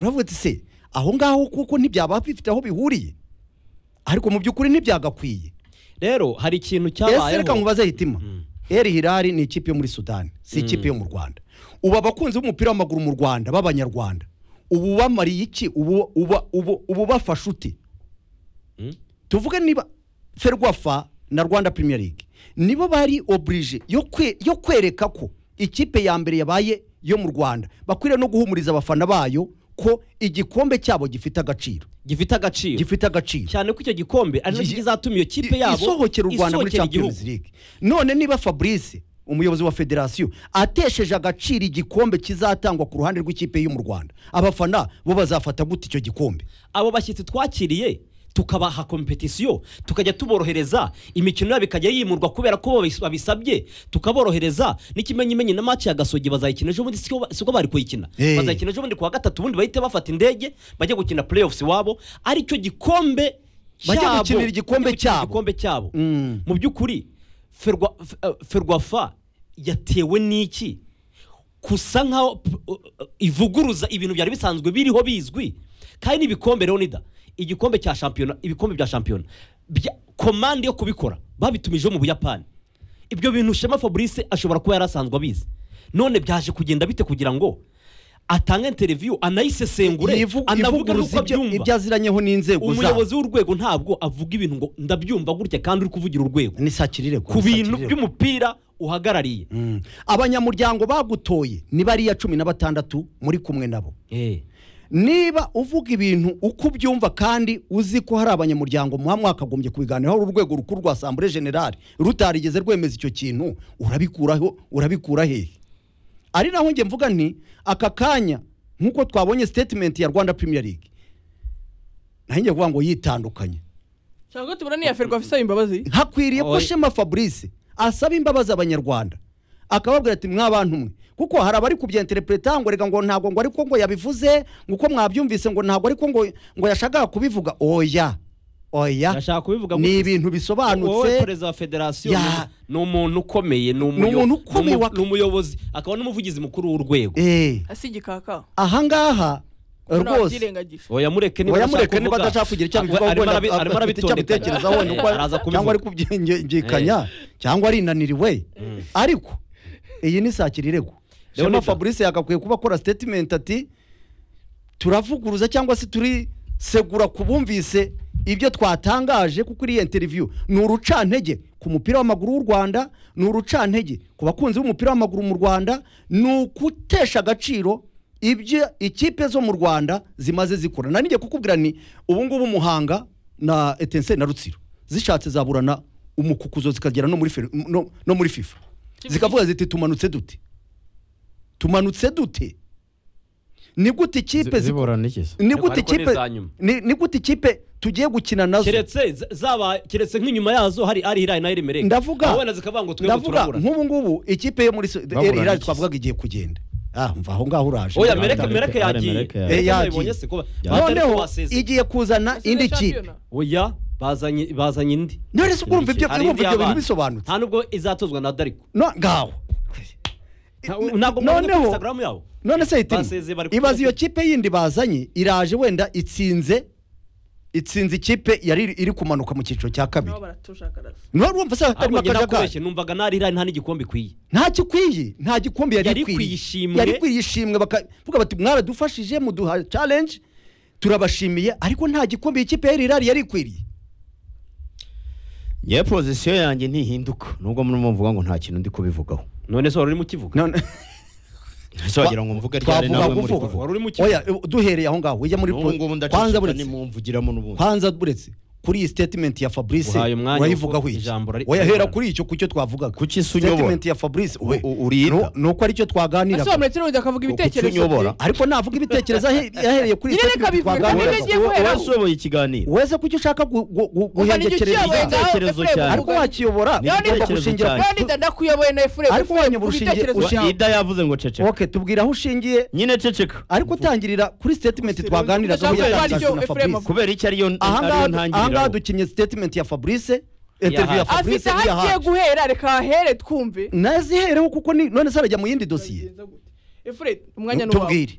uravuga uti se aho ngaho kuko ntibyaba bifite aho bihuriye ariko mu by'ukuri ntibyagakwiye rero hari ikintu ese reka cyabayeho nkubaze hitima eri hirari ni ikipe yo muri sudani si ikipe yo mu rwanda ubu abakunzi b'umupira w'amaguru mu rwanda b'abanyarwanda ubu bamariye iki ubu uba- ubu- ubu bafashe uti Mm. tuvuge niba ferwafa na rwanda premier league nibo bari oburije yo kwe- yo kwereka ko ikipe ya mbere yabaye yo mu rwanda bakwiriye no guhumuriza abafana bayo ko igikombe cyabo gifite agaciro gifite agaciro gifite agaciro cyane ko icyo gikombe ari nacyo Gi- kizatuma iyo kipe I- yabo isohokera u rwanda muri isohokera champions igihugu. league none niba fabrice umuyobozi wa federasiyo atesheje agaciro igikombe kizatangwa ku ruhande rw'ikipe yo mu rwanda abafana bo bazafata gute icyo gikombe abo bashyitsi twakiriye tukabaha kompetisiyo tukajya tuborohereza imikino yabo ikajya yimurwa kubera ko babis- babisabye tukaborohereza n'ikimenyimenyi na match ya gasogi bazayikina ejo bundi siko ba- siko bari kuyikina Eh. bazayikina ejo bundi kuwa gatatu ubundi bahite bafata indege bajya gukina playoffs iwabo ari cyo gikombe Bajya cyabo. gukinira igikombe Bajya gukinira cyabo. igikombe cyabo Mm. mu by'ukuri ferwa f- eh, ferwafa yatewe n'iki gusa nkaho p- uh, uh, ivuguruza ibintu byari bisanzwe biriho bizwi kandi n'ibikombe leonida igikombe cya shampiyona ibikombe bya shampiyona bya- komande yo kubikora babitumije mu buyapani ibyo bintu shema fabrice ashobora kuba yari asanzwe abizi none byaje kugenda bite kugira ngo atange interiviyu anayisesengure Ivu- anavuge ivuguruza n'uko ibyo- abyumva ibyo aziranyeho n'inzego zabo umuyobozi w'urwego ntabwo avuga ibintu ngo ndabyumva gutya kandi uri kuvugira urwego nisakirire ku bintu by'umupira uhagarariye abanyamuryango bagutoye ni bariya cumi na batandatu muri kumwe nabo Eh. niba uvuga ibintu uko ubyumva kandi uzi ko hari abanyamuryango muba mwakagombye kubiganiraho urwego rukuru rwa asambure generale rutarigeze rwemeza icyo kintu urabikuraho urabikura hehe ari naho njye mvuga nti aka kanya nk'uko twabonye statement ya rwanda premier league naho njye kuvuga ngo yitandukanye cyangwa tubona niya ferwafa isaba imbabazi hakwiriye ko Oya. shema fabrice asaba imbabazi abanyarwanda akababwira ati mwabantu mwe kuko hari abari kubyenterepureta ngo reka ngo ntabwo ngo ariko ngo yabivuze ngo uko mwabyumvise ngo ntabwo ariko ngo ngo yashakaga kubivuga oya oya Ndashaka kubivuga ngo- ni ibintu wowe bisobanutse perezida wa federasiyo Ya. ni- ni umuntu ukomeye ni umuyo- umuntu ukomeye ni umu- wa- ni umuyobozi akaba n'umuvugizi mukuru w'urwego Eh, asi igikaka aha ngaha rwose ntabyirengagije oya mureke niba oya adashaka mureke niba kuvuga. adashaka kugira icyo Arimo- abivugaho arimo wenda arabi- arimo afite icyo arabitondekanya. abitekerezaho wenda uko Eh, araza cyangwa kubivuga ari kubyingikanya cyangwa arinaniriwe ariko iyi ni sakira iregwa shema Leonidas. fabrice yagakwiye kuba akora statement ati turavuguruza cyangwa se turisegura ku bumvise ibyo twatangaje kuko iriya interview ni urucantege ku mupira w'amaguru w'u rwanda ni urucantege ku bakunzi b'umupira w'amaguru mu rwanda ni ukutesha agaciro ibyo ikipe zo mu rwanda zimaze zikora nanijye kukubwira ni ubu ngubu muhanga na etense na rutsiro zishatse zaburana umukukuzo zikagera no muri, Fer- no, no muri fifa zikavuga ziti tumanutse dute tumanutse dute ni gute ikipe zi- ziburana n'ikiza ni gute Ariko ni ikipe iza nyuma. ni ni gute ikipe tugiye gukina nazo keretse z- zaba keretse nk'inyuma yazo hari ari hirayi na erimereke ndavuga wenda zikavuga ngo twebwe ndavuga turabura nk'ubu ngubu ikipe yo muri so- Baburana Eri Hilal iki? twavugaga igiye kugenda ah mva aho ngaho uraje oya Ndavuga- mereke mereke Ari- yagiye Mereke Mereke yagiye. nabibonye si ko- batari noneho kubasezera. igiye kuzana indi kipe oya bazanye bazanye indi none se ubwo urumva ibyo Hari urumva indi ibyo bintu y'abana. bisobanutse nta nubwo izatozwa na dariko no ngaho Nta- ntabwo mwabonye kuri noneho instagram yabo none se hitima Basezeye bari kumwe. ibaze iyo kipe yindi bazanye iraje wenda itsinze itsinze ikipe yari iri- iri kumanuka mu cyiciro cya kabiri nabo baratushakaraza niba wumva se harimo ahubwo njye akajagari nakubeshye numvaga nari hirayi nta n'igikombe ikwiye nta gikwiye nta gikombe yari Yari ikwiye kwiyishimwe. yari ikwiye ishimwe bakavuga bati mwaradufashije muduha challenge turabashimiye ariko nta gikombe ikipe yari irari yari ikwiriye ngewe pozisiyo yanjye ntihinduka nubwo murimo muvuga ngo nta kintu ndi kubivugaho none se wari urimo ukivuga None- ese wagira ngo mvuga ryari twavuga nawe muri kuvuga kuvuga Wari urimo ukivuga. oya eh, duhereye aho ngaho ujya muri n'ubu ngubu po- kwanza ndaceceka buretse nimumvugiramo n'ubundi kwanza buretse kuri iyi statement ya fabrice Uhaye umwanya urayivugaho kuko iki ijambo rari- oya hera kuri icyo ku cyo twavugaga Ku cyo isi unyobora. statement ya fabrice we U- u- uriyita. nu- ni uko aricyo twaganiraga asobanura n'ubundi akavuga Uko ibitekerezo unyobora. bye. ariko navuga ibitekerezo ahe- yahereye kuri iyi Nyine reka statement bivuge twaganiraga. nibyo agiye guheraho. usoboye ikiganiro wese kucyo ushaka gu- gu- gu- Umva ni igihe guhengekereza ukiyoboye icyaha. ngaho Igitekerezo Efuremu cyawe. ariko urwanya. wakiyobora Ni ugomba igitekerezo gushingira cyanjye. ku- Leonida ndakuyoboye na efuremu Ariko wanyobora ku ushingiye- bitekerezo ushingiye- byawe. ida yavuze ngo ceceka okay tubwira aho ushingiye nyine ceceka ariko utangirira kuri statement twaganiragaho Ndashaka kumva yatangajwe na icyo Efuremu fabrice avuga. kubera icyo ariyo ariyo ahangaha ahangaha ntangiriro dukinnye statement ya fabrice interview ya Yahaje. afite fabrice aho agiye yahaje guhera reka ahere twumve nazihereho kuko ni- none se arajya mu yindi dosiye efuremu umwanya ni uwawe tubwire